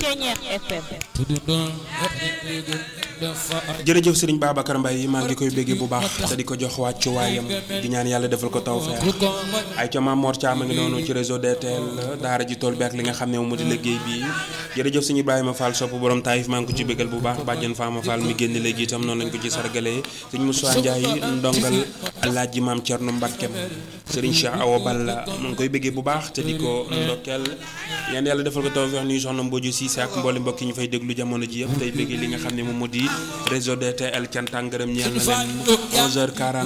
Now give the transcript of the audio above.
Ceñeex FM jërëjëf Serigne Babacar Mbaye maa ngi koy béggee bu baax te di ko jox wàccu waayam di ñaan yàlla defal ko tawfeex ay ca Maam Mor Thiam a ngi noonu ci réseau DTL daara ji tool bi ak li nga xam ne moom moo di liggéey bi jërëjëf suñu Ibrahima Fall sopp borom taayif maa ngi ko ci béggal bu baax bàjjen Fama Fall mi génn léegi itam noonu lañ ko ci sargalee sëñ Moussa Ndiaye ndongal Alaaji Maam Thierno Mbakkem Serigne Cheikh Awa Balla mu ngi koy béggee bu baax te di ko ndokkeel ñaan yàlla defal ko tawfeex nuyu soxna Mbodj Cissé ak mboole mbokk yi ñu fay déglu jamono ji yëpp tey béggee li nga xam ne moom moo di réseau DTL cant ak ngërëm ñeel na leen 11h40